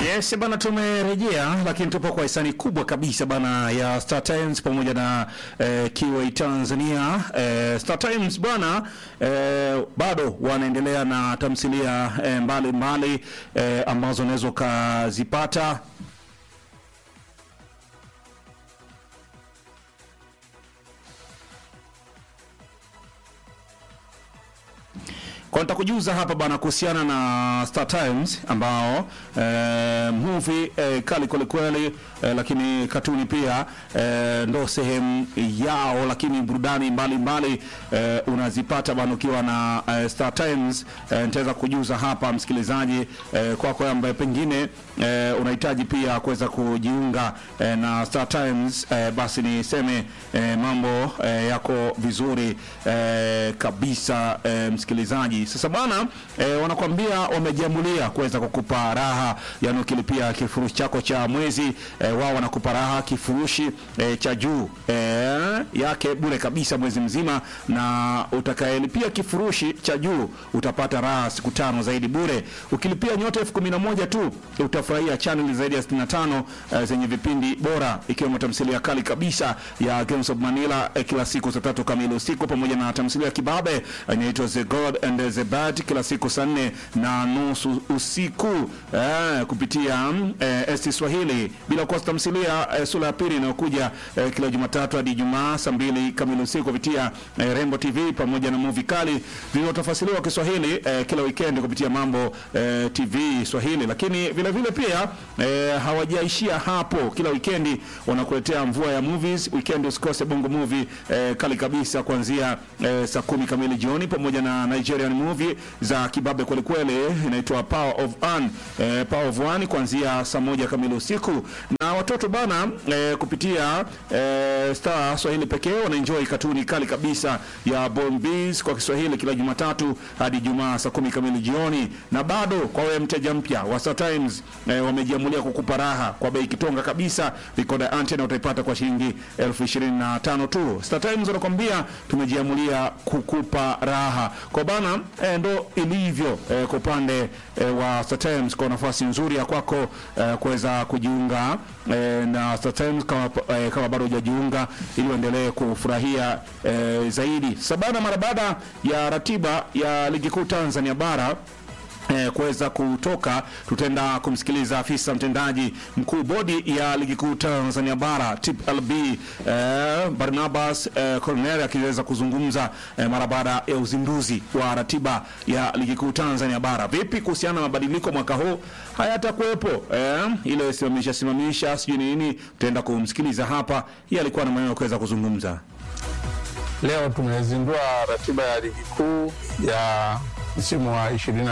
Yes bana, tumerejea lakini tupo kwa hisani kubwa kabisa bana ya Star Times pamoja na eh, Kiway Tanzania. Eh, Star Times bwana eh, bado wanaendelea na tamthilia eh, mbalimbali eh, ambazo unaweza ukazipata Kwa nitakujuza hapa bana kuhusiana na Star Times ambao eh, movie eh, kali kweli kweli eh, lakini katuni pia eh, ndo sehemu yao, lakini burudani mbalimbali eh, unazipata bana ukiwa na eh, Star Times. Eh, nitaweza kujuza hapa msikilizaji eh, kwako kwa ambaye pengine eh, unahitaji pia kuweza kujiunga eh, na Star Times eh, basi niseme eh, mambo eh, yako vizuri eh, kabisa eh, msikilizaji. Sasa bwana eh, wanakwambia wamejiamulia kuweza kukupa raha, yani ukilipia kifurushi chako cha mwezi eh, wao wanakupa raha kifurushi eh, cha juu eh, yake bure kabisa mwezi mzima, na utakayelipia kifurushi cha juu utapata raha siku tano zaidi bure. Ukilipia nyota elfu kumi na moja tu utafurahia channel zaidi ya 65 eh, zenye vipindi bora ikiwemo tamthilia kali kabisa ya Games of Manila eh, kila siku saa tatu kamili usiku pamoja na tamthilia ya kibabe eh, inaitwa The God and the Bad kila siku saa nne na nusu usiku eh, kupitia mm, eh, ST Swahili, bila kukosa tamthilia eh, sura ya pili inayokuja eh, kila Jumatatu hadi Ijumaa saa mbili kamili usiku kupitia eh, Rembo TV pamoja na movie kali zilizotafasiriwa Kiswahili eh, kila weekend kupitia Mambo eh, TV Swahili, lakini vile vile pia eh, hawajaishia hapo. Kila weekend wanakuletea mvua ya movies. Weekend usikose Bongo Movie eh, kali kabisa kuanzia eh, saa kumi kamili jioni pamoja na Nigerian movie za kibabe kweli kweli, inaitwa Power of One eh, Power of One kuanzia saa moja kamili usiku, na watoto bana eh, kupitia eh, Star Swahili pekee wanaenjoy katuni kali kabisa ya Born Bees kwa Kiswahili kila Jumatatu hadi Jumaa saa kumi kamili jioni, na bado kwa wewe mteja mpya wa Star Times eh, wamejiamulia kukupa raha kwa bei kitonga kabisa. Recorder antenna utaipata kwa shilingi elfu ishirini na tano tu. Star Times wanakwambia tumejiamulia kukupa raha kwa bana eh, ndo ilivyo eh, kwa upande eh, wa Star Times, kwa nafasi nzuri ya kwako eh, kuweza kujiunga eh, na Star Times kama, eh, kama bado hujajiunga ili uendelee kufurahia eh, zaidi. Sabana mara baada ya ratiba ya ligi kuu Tanzania bara eh, kuweza kutoka, tutaenda kumsikiliza afisa mtendaji mkuu bodi ya ligi kuu Tanzania bara TPLB eh, Barnabas eh, Cornel akiweza kuzungumza eh, mara baada ya uzinduzi wa ratiba ya ligi kuu Tanzania bara. Vipi kuhusiana na mabadiliko mwaka huu hayatakuwepo, eh, ile simamisha simamisha sijui nini, tutaenda kumsikiliza hapa. Yeye alikuwa na maneno ya kuweza kuzungumza. Leo tumezindua ratiba ya ligi kuu ya msimu wa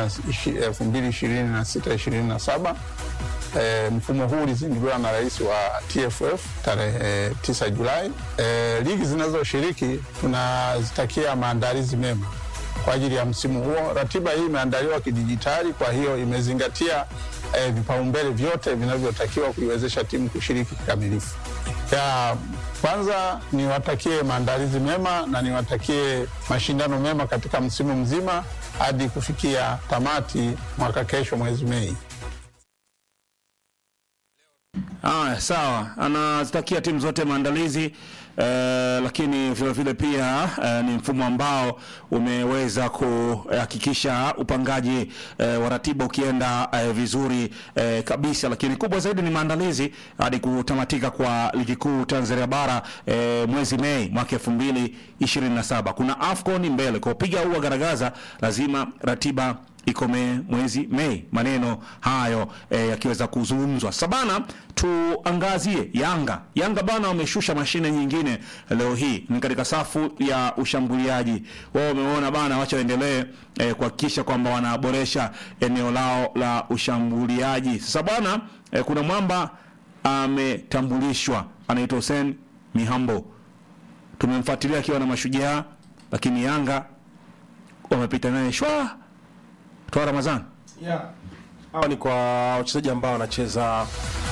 2026-2027. E, mfumo huu ulizinduliwa na rais wa TFF tarehe 9 Julai. E, ligi zinazoshiriki tunazitakia maandalizi mema kwa ajili ya msimu huo. Ratiba hii imeandaliwa kidijitali, kwa hiyo imezingatia e, vipaumbele vyote vinavyotakiwa kuiwezesha timu kushiriki kikamilifu. Ya kwanza niwatakie maandalizi mema na niwatakie mashindano mema katika msimu mzima hadi kufikia tamati mwaka kesho mwezi Mei. Aya, sawa, anazitakia timu zote maandalizi eh, lakini vile vile pia eh, ni mfumo ambao umeweza kuhakikisha upangaji eh, wa ratiba ukienda eh, vizuri eh, kabisa, lakini kubwa zaidi ni maandalizi hadi kutamatika kwa ligi kuu Tanzania bara eh, mwezi Mei mwaka 2027. Kuna AFCON mbele kwa piga ua garagaza, lazima ratiba ikome mwezi Mei. Maneno hayo eh, yakiweza kuzungumzwa sabana, tuangazie Yanga. Yanga bana wameshusha mashine nyingine leo hii, ni katika safu ya ushambuliaji wao. Wameona bana, wacha waendelee eh, kuhakikisha kwamba wanaboresha eneo lao la ushambuliaji. Sasa bana eh, kuna mwamba ametambulishwa, anaitwa Hussein Mihambo. Tumemfuatilia akiwa na Mashujaa, lakini Yanga wamepita naye shwa toa Ramadhani. Yeah. Hawa ni kwa wachezaji ambao wanacheza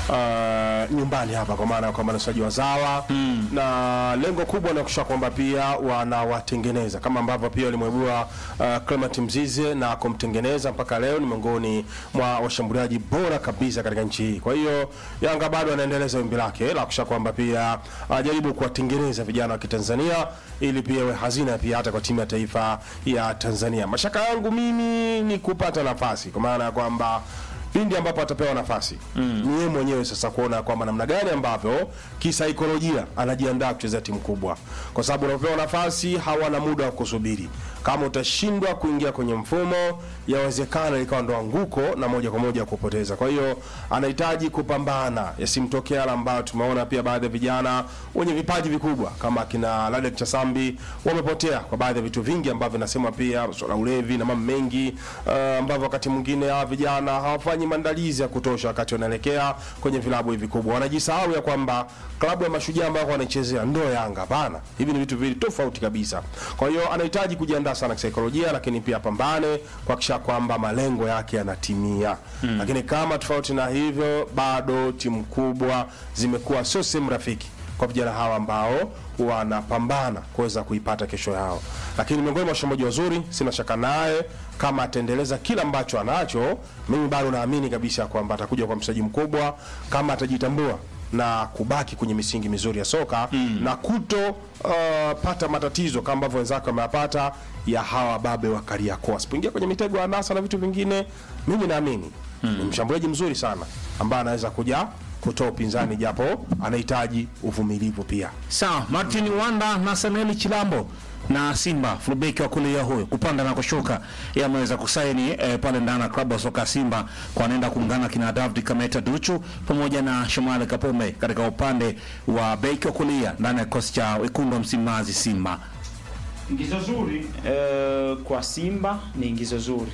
uh, nyumbani hapa kwa maana ya kwamba ni wachezaji wazawa mm. na lengo kubwa ni kuhakikisha kwamba pia wanawatengeneza kama ambavyo pia walimwibua uh, Clement Mzize na kumtengeneza mpaka leo ni miongoni mwa washambuliaji bora kabisa katika nchi hii. Kwa hiyo Yanga bado anaendeleza wimbi lake la kuhakikisha kwamba pia ajaribu kuwatengeneza vijana wa Kitanzania ili pia iwe hazina pia hata kwa timu ya taifa ya Tanzania. Mashaka yangu mimi ni kupata nafasi kwa maana ya kwamba pindi ambapo atapewa nafasi mm. ni yeye mwenyewe sasa kuona kwamba namna gani ambavyo kisaikolojia anajiandaa kuchezea timu kubwa, kwa sababu unapopewa nafasi hawana muda wa kusubiri. Kama utashindwa kuingia kwenye mfumo, yawezekana ikawa ndo anguko na moja kwa moja kupoteza. Kwa hiyo anahitaji kupambana, yasimtokea yale ambayo tumeona pia baadhi ya vijana wenye vipaji vikubwa kama kina Ladek Chasambi wamepotea kwa baadhi ya vitu vingi ambavyo nasema pia masuala ya ulevi na mambo mengi uh, ambavyo wakati mwingine hawa vijana hawafanyi maandalizi ya kutosha wakati wanaelekea kwenye vilabu hivi vikubwa. Wanajisahau ya kwamba klabu ya mashujaa ambao wanaichezea ndo Yanga. Hapana, hivi ni vitu viwili tofauti kabisa. Kwa hiyo anahitaji kujiandaa sana kisaikolojia, lakini pia pambane kuhakikisha kwamba malengo yake yanatimia. Mm. Lakini kama tofauti na hivyo, bado timu kubwa zimekuwa sio sehemu rafiki kwa vijana hawa ambao wanapambana kuweza kuipata kesho yao, lakini miongoni mwa washambuliaji wazuri, sina shaka naye kama ataendeleza kila ambacho anacho, mimi bado naamini kabisa kwamba atakuja kwa mchezaji mkubwa kama atajitambua na kubaki kwenye misingi mizuri ya soka mm. na kuto uh, pata matatizo kama ambavyo wenzake wameyapata ya hawa babe wa Kariakoo, asipoingia kwenye mitego ya nasa na vitu vingine. Mimi naamini mm. ni mshambuliaji mzuri sana ambaye anaweza kuja kutoa upinzani, japo anahitaji uvumilivu pia. Sawa, Martin Wanda na Samuel Chilambo na Simba fullback wa kulia huyo kupanda na kushuka, yeye ameweza kusaini eh, pale ndani ya klabu ya soka Simba kwa anaenda kuungana kina David Kameta Duchu pamoja na Shomali Kapombe katika upande wa beki wa kulia ndani ya kikosi cha wekundu wa Msimbazi Simba. Ingizo zuri eh, kwa Simba ni ingizo zuri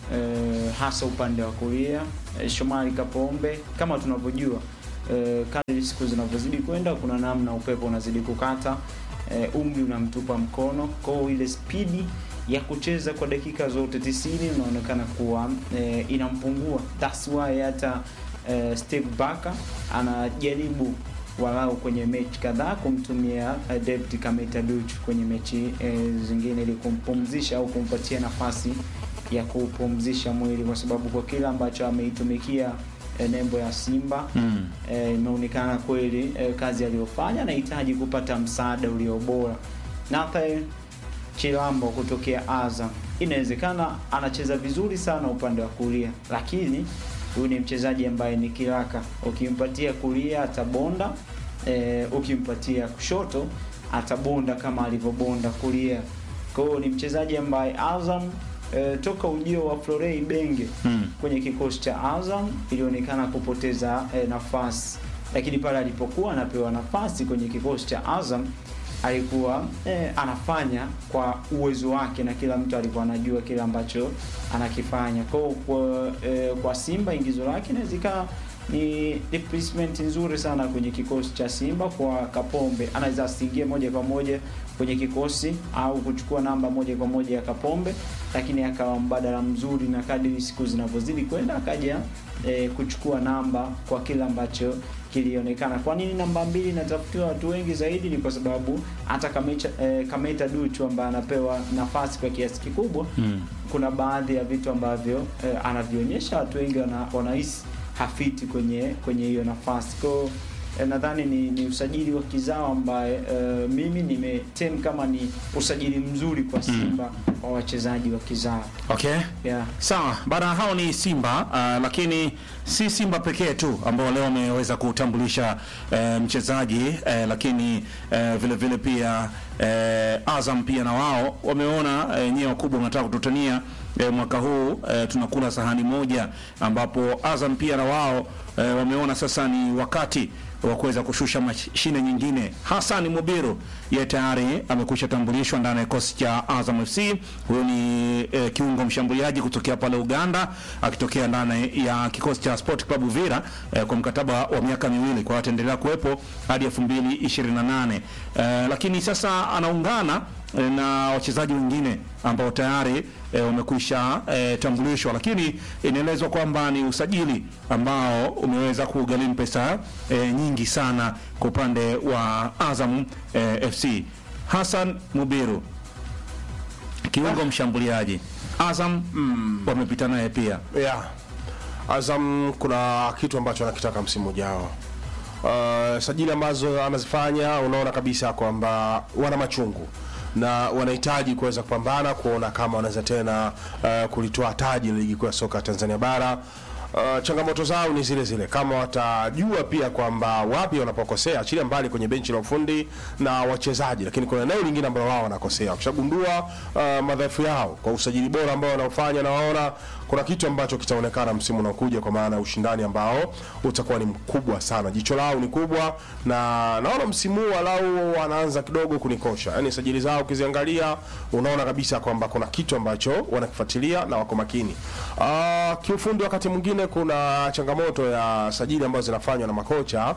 eh, hasa upande wa kulia eh, Shomari Kapombe kama tunavyojua eh, kadri siku zinavyozidi kwenda kuna namna upepo unazidi kukata eh, umri unamtupa mkono kwao, ile spidi ya kucheza kwa dakika zote 90 inaonekana kuwa eh, inampungua. That's why hata eh, Steve Barker anajaribu walau kwenye mechi kadhaa kumtumia uh, David Kameta Duchu kwenye mechi eh, zingine ili kumpumzisha au kumpatia nafasi ya kupumzisha mwili, kwa sababu kwa kile ambacho ameitumikia eh, nembo ya Simba Mm. eh, imeonekana kweli eh, kazi aliyofanya anahitaji kupata msaada ulio bora. Nathan Chilambo kutokea Azam, inawezekana anacheza vizuri sana upande wa kulia, lakini huyu ni mchezaji ambaye ni kiraka. Ukimpatia kulia atabonda, eh, ukimpatia kushoto atabonda kama alivyobonda kulia. Kwa hiyo ni mchezaji ambaye Azam eh, toka ujio wa Florei Benge Mm. kwenye kikosi cha Azam ilionekana kupoteza eh, nafasi, lakini pale alipokuwa anapewa nafasi kwenye kikosi cha Azam alikuwa eh, anafanya kwa uwezo wake na kila mtu alikuwa anajua kile ambacho anakifanya. Kwa hiyo kwa, eh, kwa Simba ingizo lake inaweza ikawa ni replacement nzuri sana kwenye kikosi cha Simba kwa Kapombe. Anaweza asiingie moja kwa moja kwenye kikosi au kuchukua namba moja kwa moja ya Kapombe, lakini akawa mbadala mzuri, na kadri siku zinavyozidi kwenda akaja eh, kuchukua namba kwa kile ambacho kilionekana. Kwa nini namba mbili inatafutiwa watu wengi zaidi? Ni kwa sababu hata Kameta, eh, Kameta Duchu ambaye anapewa nafasi kwa kiasi kikubwa Mm. kuna baadhi ya vitu ambavyo eh, anavionyesha watu wengi wana, wanahisi hafiti kwenye kwenye hiyo nafasi kwao. Eh, nadhani ni, ni usajili wa kizao ambaye eh, mimi nimetem kama ni usajili mzuri kwa Simba wa wachezaji wa kizao Okay. yeah. Sawa, bana hao ni Simba uh, lakini si Simba pekee tu ambao leo wameweza kutambulisha uh, mchezaji uh, lakini uh, vile vile pia uh, Azam pia na wao wameona uh, nyewe wakubwa wanataka kututania uh, mwaka huu uh, tunakula sahani moja, ambapo Azam pia na wao uh, wameona sasa ni wakati wa kuweza kushusha mashine nyingine. Hassan Mubiru yeye tayari amekwisha tambulishwa ndani ya kikosi cha Azam FC. Huyo ni eh, kiungo mshambuliaji kutokea pale Uganda akitokea ndani ya kikosi cha Sport Club Uvira eh, kwa mkataba wa miaka miwili, kwa hiyo ataendelea kuwepo hadi 2028 eh, lakini sasa anaungana eh, na wachezaji wengine ambao tayari eh, wamekwisha eh, tambulishwa, lakini inaelezwa kwamba ni usajili ambao umeweza kugharimu pesa eh, nyingi sana kwa upande wa Azam eh, FC. Hassan Mubiru kiungo mshambuliaji Azam wamepita naye pia yeah. Azam kuna kitu ambacho anakitaka msimu ujao. Uh, sajili ambazo anazifanya unaona kabisa kwamba wana machungu na wanahitaji kuweza kupambana kuona kama wanaweza tena uh, kulitoa taji la ligi kuu ya soka Tanzania bara. Uh, changamoto zao ni zile zile, kama watajua pia kwamba wapi wanapokosea, achilia mbali kwenye benchi la ufundi na wachezaji, lakini kuna eneo lingine ambalo wao wanakosea. Wakishagundua uh, madhaifu yao kwa usajili bora ambao wanaofanya, na waona kuna kitu ambacho kitaonekana msimu unaokuja, kwa maana ya ushindani ambao utakuwa ni mkubwa sana. Jicho lao ni kubwa, na naona msimu huu walau wanaanza kidogo kunikosha, yani sajili zao ukiziangalia, unaona kabisa kwamba kuna kitu ambacho wanakifuatilia na wako makini. Uh, kiufundi wakati mwingine kuna changamoto ya sajili ambazo zinafanywa na makocha.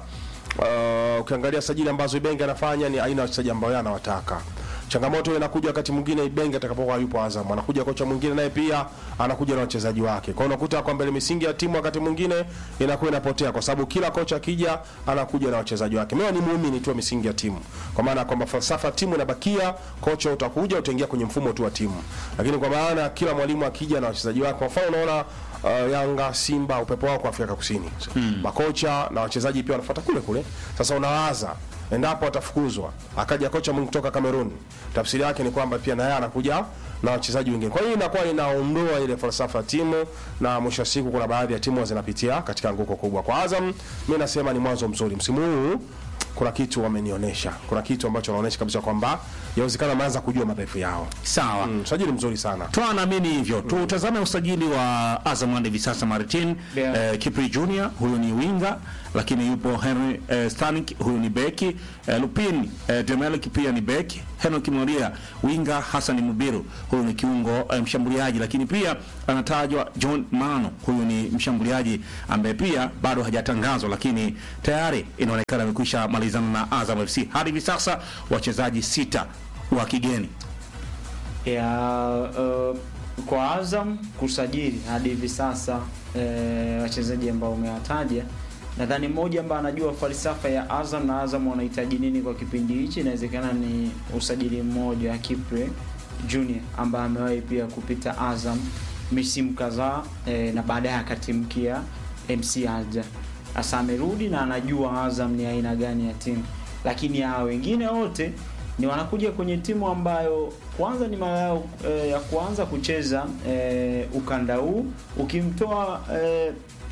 Uh, ukiangalia sajili ambazo Ibenge anafanya ni aina ya wachezaji ambao yeye anawataka. Changamoto hiyo inakuja wakati mwingine Ibenge atakapokuwa yupo Azam, anakuja kocha mwingine naye pia anakuja na wachezaji wake. Kwa hiyo unakuta kwamba ile misingi ya timu wakati mwingine inakuwa inapotea, kwa sababu kila kocha akija anakuja na wachezaji wake. Mimi ni muumini tu wa misingi ya timu, kwa maana kwamba falsafa ya timu inabakia, kocha utakuja utaingia kwenye mfumo tu wa timu, lakini kwa maana kila mwalimu akija na wachezaji wake, kwa mfano unaona uh, Yanga, Simba, upepo wao kwa Afrika Kusini hmm. makocha na wachezaji pia wanafuata kule kule. Sasa unawaza endapo atafukuzwa akaja kocha mwingine kutoka Cameroon, tafsiri yake ni kwamba pia na yeye anakuja na wachezaji wengine. Kwa hiyo inakuwa inaondoa ile falsafa ya timu, na mwisho wa siku kuna baadhi ya timu zinapitia katika anguko kubwa. Kwa Azam, mimi nasema ni mwanzo mzuri msimu huu kuna kitu wamenionyesha, kuna kitu ambacho wanaonyesha kabisa kwamba yawezekana wameanza kujua madhaifu yao. sawa Mm, sajili mzuri sana. Twa naamini hivyo. Tutazame usajili wa Azam hadi hivi sasa Martin Yeah. eh, Kipri Junior huyu ni winga, lakini yupo Henry eh, Stanik huyu ni beki eh, Lupin eh, Demelik pia ni beki, Henok Moria winga, Hassan Mubiru huyu ni kiungo eh, mshambuliaji, lakini pia anatajwa John Mano huyu ni mshambuliaji ambaye pia bado hajatangazwa, lakini tayari inaonekana amekwisha malizana na Azam FC. Hadi hivi sasa wachezaji sita wa kigeni ya uh, kwa Azam kusajili hadi hivi sasa eh, wachezaji ambao umewataja, nadhani mmoja ambaye anajua falsafa ya Azam na Azam wanahitaji nini kwa kipindi hichi, inawezekana ni usajili mmoja wa Kipre Junior ambaye amewahi pia kupita Azam misimu kadhaa eh, na baadaye akatimkia MC Alger. Sasa amerudi na anajua Azam ni aina gani ya timu, lakini hao wengine wote ni wanakuja kwenye timu ambayo kwanza ni mara yao eh, ya kuanza kucheza eh, ukanda huu ukimtoa eh,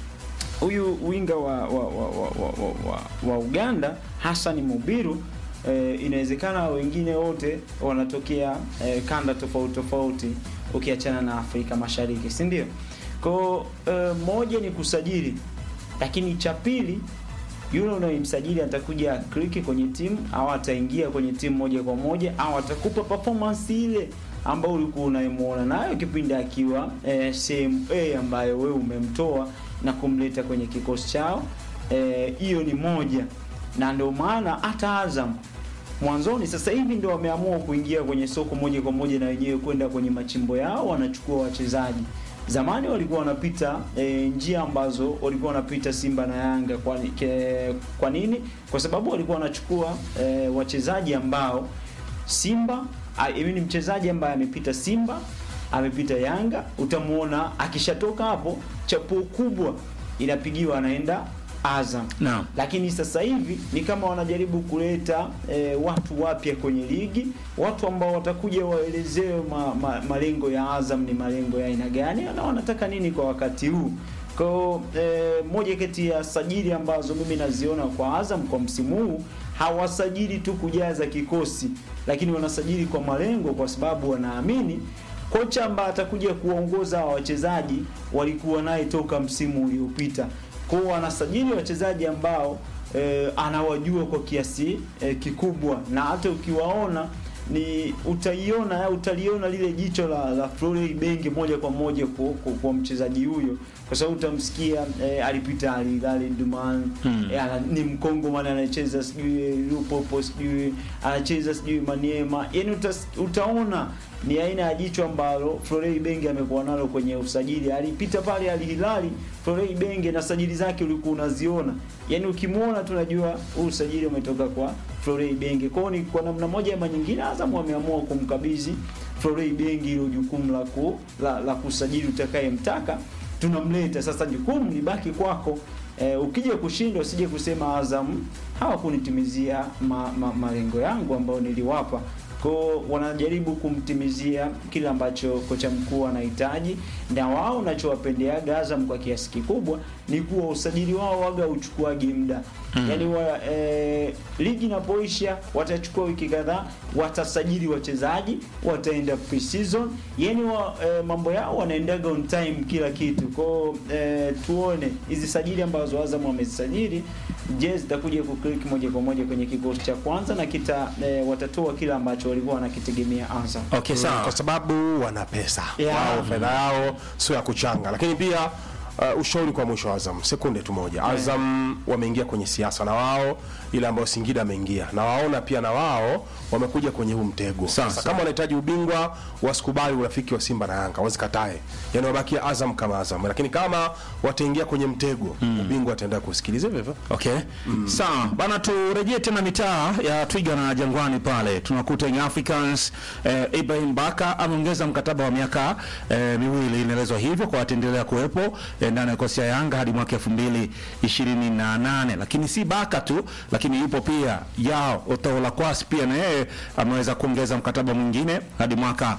huyu winga wa wa, wa, wa, wa, wa, wa, wa Uganda Hassan Mubiru eh, inawezekana wengine wote wanatokea eh, kanda tofauti tofauti ukiachana na Afrika Mashariki, si ndio? Kwa eh, moja ni kusajili, lakini cha pili yule unayemsajili atakuja kliki kwenye timu au ataingia kwenye timu moja kwa moja au atakupa performance ile ambayo ulikuwa unayemuona nayo kipindi akiwa eh, sehemu A ambayo wewe umemtoa na kumleta kwenye kikosi chao. Hiyo eh, ni moja, na ndio maana hata Azam mwanzoni, sasa hivi ndio wameamua kuingia kwenye soko moja kwa moja na wenyewe kwenda kwenye machimbo yao, wanachukua wachezaji Zamani walikuwa wanapita e, njia ambazo walikuwa wanapita Simba na Yanga. Kwa, ke, kwa nini? Kwa sababu walikuwa wanachukua e, wachezaji ambao Simba hivi ni mchezaji ambaye amepita Simba, amepita Yanga, utamuona akishatoka hapo chapuo kubwa inapigiwa anaenda Azam. Naam. Lakini sasa hivi ni kama wanajaribu kuleta e, watu wapya kwenye ligi, watu ambao watakuja waelezewe ma, ma, malengo ya Azam ni malengo ya aina gani na wanataka nini kwa wakati huu. Kwa e, moja kati ya sajili ambazo mimi naziona kwa Azam kwa msimu huu, hawasajili tu kujaza kikosi, lakini wanasajili kwa malengo, kwa sababu wanaamini kocha ambaye atakuja kuwaongoza hawa wachezaji walikuwa naye toka msimu uliopita kwa hiyo wanasajili wachezaji ambao eh, anawajua kwa kiasi eh, kikubwa, na hata ukiwaona ni utaiona utaliona lile jicho la, la Florent Ibenge moja kwa moja kwa, kwa, kwa mchezaji huyo, kwa sababu utamsikia eh, alipita Al Hilal Duman Hmm. eh, ana- ni Mkongo maana anacheza sijui Lupopo sijui anacheza sijui Maniema, yani utas, utaona ni aina ya jicho ambalo Florent Ibenge amekuwa nalo kwenye usajili. Alipita pale Al Hilal Florent Ibenge na sajili zake ulikuwa unaziona, yani ukimwona tunajua huu usajili umetoka kwa Florent Ibenge. Kwa hiyo ni kwa namna moja ama nyingine, Azam wameamua kumkabidhi Florent Ibenge hilo jukumu la, ku, la, la kusajili utakayemtaka, tunamleta sasa, jukumu libaki kwako. Eh, ukija kushindwa usije kusema Azam hawakunitimizia ma, ma, malengo yangu ambayo niliwapa kwao wanajaribu kumtimizia kile ambacho kocha mkuu anahitaji, na wao nachowapendeaga Azam kwa kiasi kikubwa ni kuwa usajili wao waga uchukuagi muda mm. Yani wa, e, ligi inapoisha watachukua wiki kadhaa, watasajili wachezaji, wataenda pre-season, yani wa, e, mambo yao wanaendaga on time kila kitu kwao. E, tuone hizi sajili ambazo Azam wamezisajili je, zitakuja kuklik moja kwa moja kwenye kikosi cha kwanza na kita e, watatoa kile ambacho walikuwa wanakitegemea Azam. Okay, sawa. kwa sababu wana pesa Yeah. wao, fedha yao sio ya kuchanga. Lakini pia uh, ushauri kwa mwisho wa Azam, sekunde tu moja. Azam wameingia kwenye siasa na wao, ile ambayo Singida ameingia na waona pia na wao wamekuja kwenye huu mtego. Sawa, Sasa sawa. kama wanahitaji ubingwa, wasikubali urafiki wa Simba na Yanga, wasikatae, yani wabakia Azam kama Azam, lakini kama wataingia kwenye mtego, ubingwa ataenda kusikiliza hivyo hivyo. Okay. Sawa. Bana turejee tena mitaa ya Twiga na Jangwani pale. Tunakuta Young Africans eh, Ibrahim Baka ameongeza mkataba wa miaka eh, miwili inaelezwa hivyo kwa ataendelea kuwepo eh, ndani ya kosi ya Yanga hadi mwaka 2028. Lakini si Baka tu, lakini yupo pia Yao Otaola Kwasi pia na yeye ameweza kuongeza mkataba mwingine hadi mwaka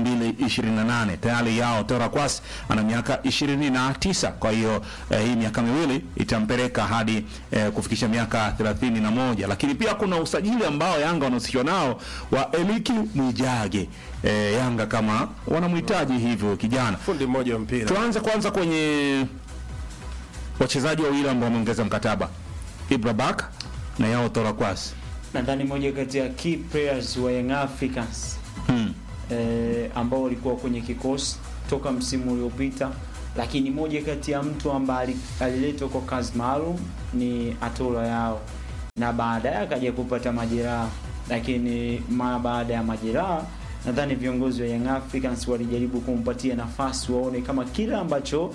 2028. Tayari Yao Otaola Kwasi ana miaka 29. Kwa hiyo eh, hii miaka miwili itampeleka hadi eh, kufikisha miaka 31. Lakini pia kuna usajili ambao Yanga wanahusishwa nao wa Eliki Mwijage. Eh, Yanga kama wanamhitaji hivyo kijana. Fundi mmoja wa mpira Tuanze kwanza kwenye wachezaji wawili ambao wameongeza mkataba, Ibra Baka na Yao Otaola Kwasi. Nadhani moja kati ya key players wa Young Africans Hmm. eh, ambao walikuwa kwenye kikosi toka msimu uliopita, lakini moja kati ya mtu ambaye ali- aliletwa kwa kazi maalum ni Atola Yao, na baadaye akaja kupata majeraha, lakini mara baada ya majeraha nadhani viongozi wa Young Africans walijaribu kumpatia nafasi waone kama kile ambacho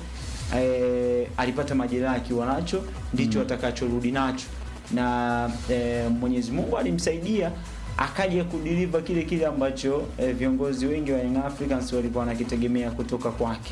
eh, alipata majeraha akiwa nacho ndicho atakachorudi nacho na eh, Mwenyezi Mungu alimsaidia akaja kudeliver kile kile ambacho eh, viongozi wengi wa Young Africans walikuwa wanakitegemea kutoka kwake,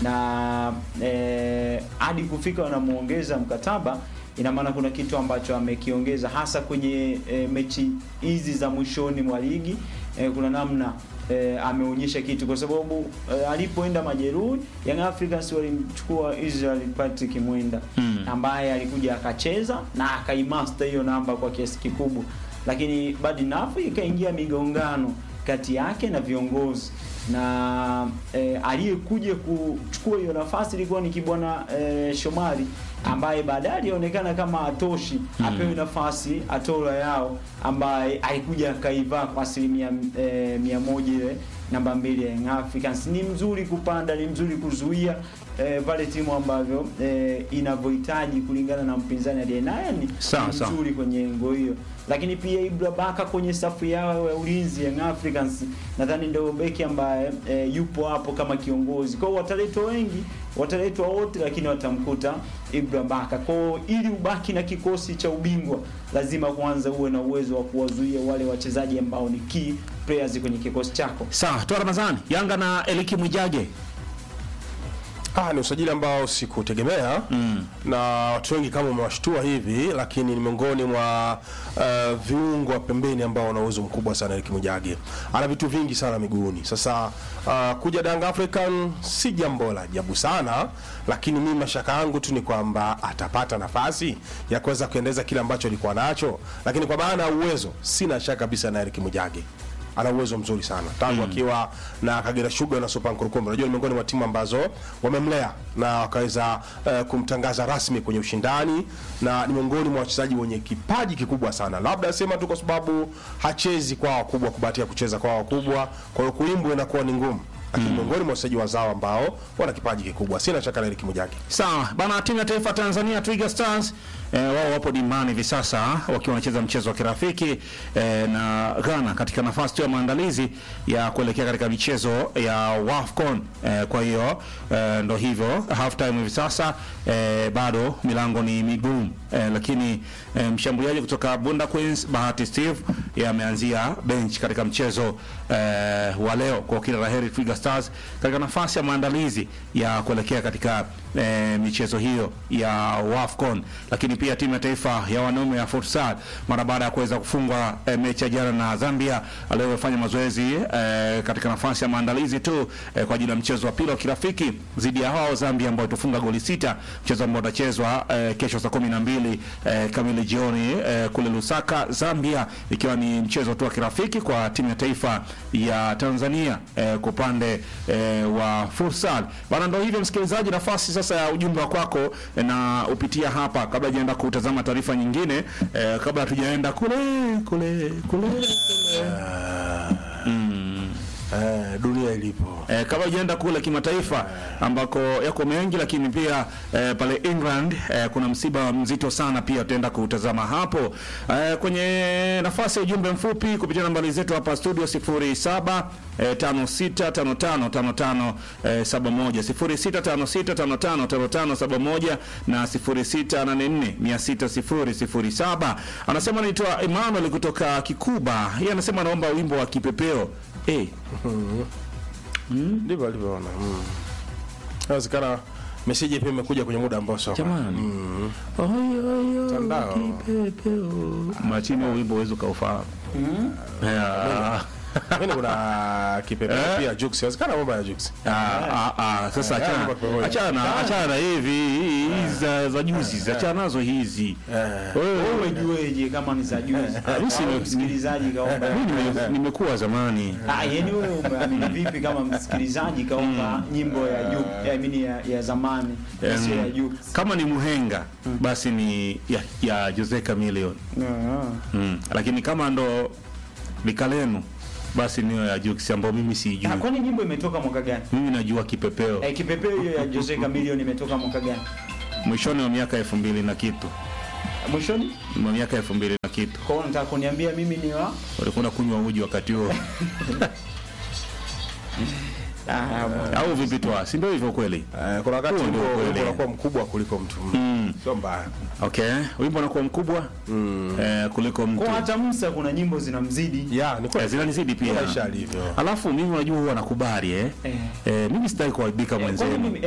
na eh, hadi kufika wanamuongeza mkataba, ina maana kuna kitu ambacho amekiongeza hasa kwenye eh, mechi hizi za mwishoni mwa ligi eh, kuna namna eh, ameonyesha kitu kwa sababu eh, alipoenda majeruhi Young Africans walimchukua Israel Patrick Mwenda Mm. ambaye alikuja akacheza na akaimaster hiyo namba kwa kiasi kikubwa, lakini bad enough ikaingia migongano kati yake na viongozi na eh, aliyekuja kuchukua hiyo nafasi ilikuwa ni Kibwana eh, Shomari ambaye baadaye alionekana kama atoshi apewe nafasi Atola Yao ambaye alikuja akaivaa kwa asilimia eh, mia moja ile namba mbili ya Young Africans. Ni mzuri kupanda, ni mzuri kuzuia eh, pale timu ambavyo eh, inavyohitaji kulingana na mpinzani aliye naye ni Sawa, ni sawa. mzuri kwenye engo hiyo, lakini pia Ibra Baka kwenye safu yao ya ulinzi Young Africans nadhani ndio beki ambaye eh, yupo hapo kama kiongozi. Kwa hiyo wataletwa wengi, wataletwa wote, lakini watamkuta Ibra Baka. Kwa hiyo ili ubaki na kikosi cha ubingwa, lazima kwanza uwe na uwezo wa kuwazuia wale wachezaji ambao ni key players kwenye kikosi chako. Sawa, toa Ramadhani, Yanga na Eliki Mwijage. Ah, ni usajili ambao sikutegemea mm. na watu wengi kama umewashtua hivi, lakini ni miongoni mwa uh, viungo wa pembeni ambao wana uwezo mkubwa sana. Eric Mujage ana vitu vingi sana miguuni. Sasa uh, kuja Young African si jambo la ajabu sana, lakini mimi mashaka yangu tu ni kwamba atapata nafasi ya kuweza kuendeleza kile ambacho alikuwa nacho, lakini kwa maana ya uwezo sina shaka kabisa na Eric Mujage ana uwezo mzuri sana tangu akiwa na Kagera Sugar na Super Nkurukumbi. Unajua ni miongoni mwa timu ambazo wamemlea na wakaweza uh, kumtangaza rasmi kwenye ushindani, na ni miongoni mwa wachezaji wenye kipaji kikubwa sana. Labda sema tu kwa sababu hachezi kwa wakubwa, kubahatia kucheza kwa wakubwa, kwa hiyo kuimbwa inakuwa ni ngumu, lakini miongoni mwa wachezaji wazao ambao wana kipaji kikubwa, sina shaka na Eric Mujaki. Sawa bana, timu ya taifa Tanzania Twiga Stars eh, wao wapo dimbani hivi sasa wakiwa wanacheza mchezo wa kirafiki eh, na Ghana katika nafasi tu ya maandalizi ya kuelekea katika michezo ya WAFCON. Eh, kwa hiyo eh, ndo hivyo half time hivi sasa eh, bado milango ni migumu eh, lakini eh, mshambuliaji kutoka Bunda Queens Bahati Steve yeye ameanzia bench katika mchezo eh, wa leo kwa kila laheri Twiga Stars katika nafasi ya maandalizi ya kuelekea katika eh, michezo hiyo ya WAFCON, lakini pia timu ya taifa ya wanaume ya futsal mara baada ya kuweza kufungwa eh, mechi ya jana na Zambia, leo imefanya mazoezi eh, katika nafasi ya maandalizi tu eh, kwa ajili ya mchezo wa pili wa kirafiki dhidi ya hao Zambia ambao itufunga goli sita, mchezo ambao utachezwa eh, kesho saa kumi na mbili eh, kamili jioni eh, kule Lusaka, Zambia, ikiwa ni mchezo tu wa kirafiki kwa timu ya taifa ya Tanzania eh, kwa upande eh, wa futsal bana. Ndio hivyo msikilizaji, nafasi sasa ya ujumbe wa kwako eh, na upitia hapa kabla hajaenda kutazama taarifa nyingine eh, kabla hatujaenda kule kule kule kule Eh, dunia ilipo eh, kabla hujaenda kule kimataifa ambako yako mengi, lakini pia eh, pale England eh, kuna msiba mzito sana pia tutaenda kutazama hapo eh, kwenye nafasi ya ujumbe mfupi kupitia nambari zetu hapa studio 07 eh, 565555 eh, 71 0656555571 na 0684600007. Anasema anaitwa Emmanuel kutoka Kikuba. Yeye anasema anaomba wimbo wa kipepeo eh ndivyo alivyoona. Mm. Inawezekana meseji pia imekuja kwenye muda ambao sio. Jamani. Oyo, oyo, Mtandao. kipepeo. Machini wa wimbo uwezo kaufahamu. Yeah. Mimi kuna kipepeo pia Jux. Inawezekana mambo ya Jux. Ah, ah, ah, sasa Eh, achana mambo kwa achana achana na hivi hizi za, za juzi achana nazo hizi. Wewe Umejueje kama ni za juzi? mimi si- Au msikilizaji kaomba. mimi nime- nimekuwa zamani. Ah, yani wewe umeamini vipi kama msikilizaji kaomba nyimbo ya juu, I mean ya, ya zamani, na sio ya juu. Kama ni muhenga basi ni ya, ya Jose Chameleone. Mm. Lakini kama ndo likalenu basi niyo ya Jux ambayo mimi Ah, sijui. kwani nyimbo imetoka mwaka gani? Mimi najua kipepeo Eh, kipepeo hiyo ya Jose Chameleone imetoka mwaka gani? mwishoni wa miaka elfu mbili na kitu Mwishoni? mwa miaka elfu mbili na kitu Kwa hiyo nataka kuniambia mimi ni wa walikuwa kunywa uji wakati huo ah, bwana. au vipi twa si ndio hivyo kweli Eh, kuna wakati Huo ndio wimbo ukweli. wimbo unakuwa mkubwa kuliko mtu. Sio mbaya. okay wimbo unakuwa mkubwa eh, kuliko mtu Kwa hata Musa kuna nyimbo zinamzidi. Ya, ni eh, kweli. zinanizidi pia Maisha alivyo. alafu mimi unajua huwa nakubali eh. Eh. Eh, mimi sitaki kuaibika Kwani mwenzenu mimi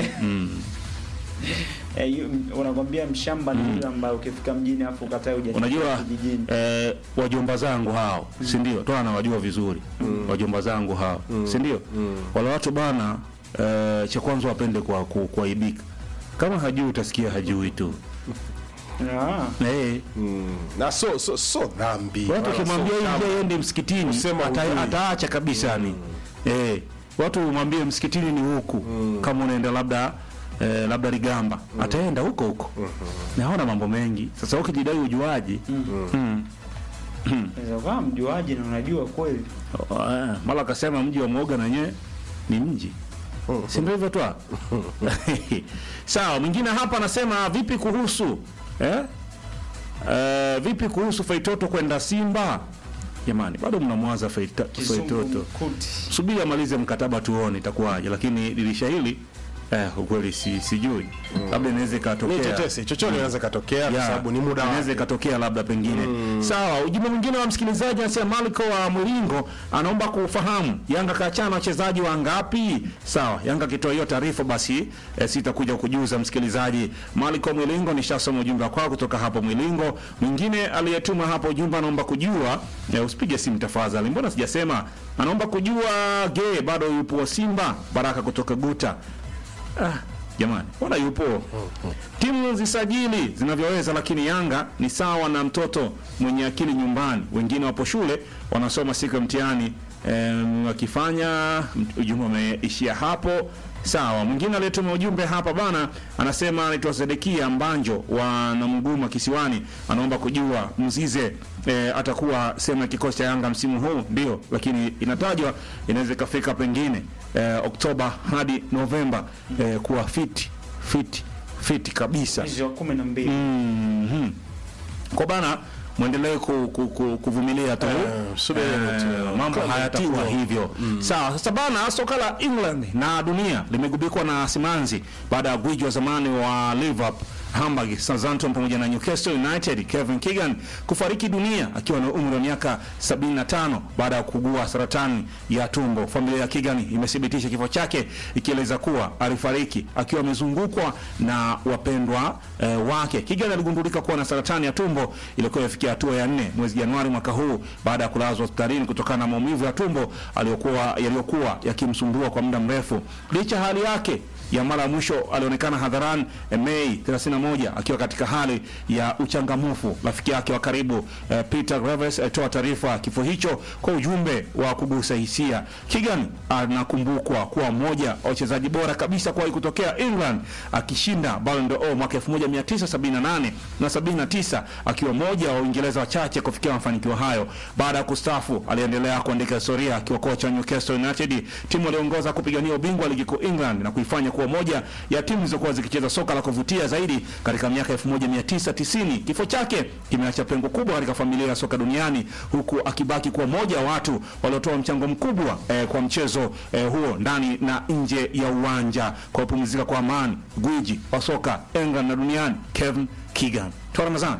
Eh, yu- unakwambia mshamba ni yule ambaye ukifika mjini afu ukatae hujafika unajua kijijini. eh, wajomba zangu hao si ndio toa nawajua vizuri wajomba zangu hao si ndio wale watu bana eh, cha kwanza wapende kwa ku- kuaibika kama hajui utasikia hajui tu Ah. eh, Mm. Na so so so dhambi. watu Wala wakimwambia so hivi kama. aende msikitini Kusema ata, hujui. ataacha kabisa yani eh, watu mwambie msikitini ni huku kama unaenda labda eh, labda Ligamba ataenda huko huko naona mambo mengi sasa ukijidai ujuaji mm. Unaweza kuwa mjuaji na unajua kweli. Oh, eh, mara akasema mji wa mwoga na wenyewe ni mji si ndio hivyo twa sawa mwingine hapa anasema vipi kuhusu eh? Eh, vipi kuhusu faitoto kwenda simba jamani bado mnamwaza Faita- Kizungu faitoto mkuti. subiri amalize mkataba tuone itakuwaje lakini dirisha hili eh, ukweli si, sijui labda inaweza Ni ikatokea tetesi, chochote inaweza katokea kwa Ya, sababu ni muda inaweza wake. ikatokea labda pengine sawa ujumbe mwingine wa msikilizaji anasema Maliko wa Mwilingo anaomba kufahamu Yanga kaachana na wachezaji wangapi sawa Yanga akitoa hiyo taarifa basi e, sitakuja kujuza msikilizaji Maliko wa Mwilingo nishasoma ujumbe wako kutoka hapo Mwilingo mwingine aliyetuma hapo ujumbe anaomba kujua e, usipige simu tafadhali mbona sijasema anaomba kujua ge bado yupo Simba Baraka kutoka Guta ah, jamani mbona yupo timu zisajili zinavyoweza, lakini Yanga ni sawa na mtoto mwenye akili nyumbani. Wengine wapo shule wanasoma siku ya mtihani em, wakifanya ujumbe umeishia hapo sawa mwingine aliyetuma ujumbe hapa bana anasema anaitwa sedekia mbanjo wa namguma kisiwani anaomba kujua mzize eh, atakuwa sehemu ya kikosi cha yanga msimu huu ndio lakini inatajwa inaweza ikafika pengine eh, oktoba hadi novemba eh, kuwa fiti fiti fiti kabisa mwezi wa kumi na mbili Mhm. kwa bana mwendelee ku, ku, ku, kuvumilia tu Eh, subiri tu. mambo Kama hayatakuwa mtindo. hivyo sawa sasa bana soka la england na dunia limegubikwa na simanzi baada ya gwiji wa zamani wa liverpool Hamburg, Southampton pamoja na Newcastle United Kevin Keegan kufariki dunia akiwa na umri wa miaka 75 baada ya kugua saratani ya tumbo. Familia ya Keegan imethibitisha kifo chake ikieleza kuwa alifariki akiwa amezungukwa na wapendwa eh, wake. Keegan aligundulika kuwa na saratani ya tumbo iliyokuwa imefikia hatua ya nne mwezi Januari mwaka huu baada ya kulazwa hospitalini kutokana na maumivu ya tumbo aliyokuwa yaliyokuwa yakimsumbua kwa muda mrefu. Licha ya hali yake ya mara ya mwisho alionekana hadharani eh, Mei 31 akiwa katika hali ya uchangamfu. Rafiki yake wa karibu eh, Peter Graves alitoa taarifa ya kifo hicho kwa ujumbe wa kugusa hisia. Keegan anakumbukwa kuwa mmoja wa wachezaji bora kabisa kuwahi kutokea England, akishinda Ballon d'Or mwaka 1978 na 79, akiwa mmoja wa Uingereza wachache kufikia mafanikio hayo. Baada ya kustaafu, aliendelea kuandika historia akiwa kocha wa Newcastle United, timu aliongoza kupigania ubingwa wa ligi kuu England na kuifanya kuwa moja ya timu zilizokuwa zikicheza soka la kuvutia zaidi katika miaka 1990. Kifo chake kimeacha pengo kubwa katika familia ya soka duniani, huku akibaki kuwa moja wa watu waliotoa mchango mkubwa eh, kwa mchezo eh, huo ndani na nje ya uwanja. Kwa kupumzika kwa amani, gwiji wa soka England na duniani Kevin Keegan. Toa Ramadhani.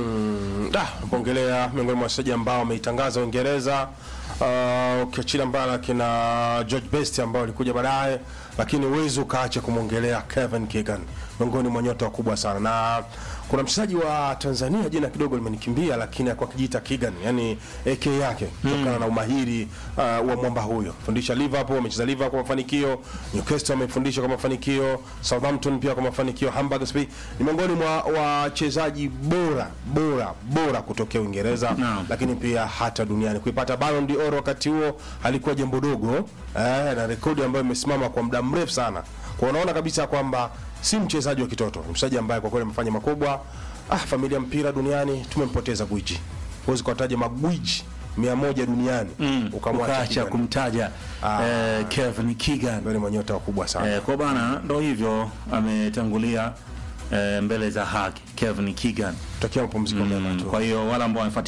Da, kuongelea miongoni mwa wachezaji ambao wameitangaza Uingereza uh, ukiachilia mbali kina George Best ambao walikuja baadaye, lakini huwezi ukaacha kumwongelea Kevin Keegan, miongoni mwa nyota wakubwa sana. Na kuna mchezaji wa Tanzania jina kidogo limenikimbia, lakini alikuwa akijiita Keegan, yani AK yake kutokana na umahiri uh, wa mwamba huyo. Fundisha Liverpool, amecheza Liverpool kwa mafanikio, Newcastle amefundisha kwa mafanikio, Southampton pia kwa mafanikio, Hamburg SP ni miongoni mwa wachezaji bora bora bora kutokea Uingereza Naam. lakini pia hata duniani. Kuipata Ballon d'Or wakati huo halikuwa jambo dogo eh, na rekodi ambayo imesimama kwa muda mrefu sana. Kwa unaona kabisa kwamba si mchezaji wa kitoto, ni mchezaji ambaye kwa kweli amefanya makubwa. Ah, familia mpira duniani tumempoteza gwiji. Huwezi kuwataja magwiji mia moja duniani ukamwacha Ukaacha Keegan. kumtaja Ah. eh, Kevin Keegan. Miongoni mwa nyota wakubwa sana. Eh, kwa bana ndo hivyo ametangulia eh, mbele za haki Kevin Keegan. Tutakia mapumziko mema Mm, tu. kwa hiyo wale ambao wamefuatilia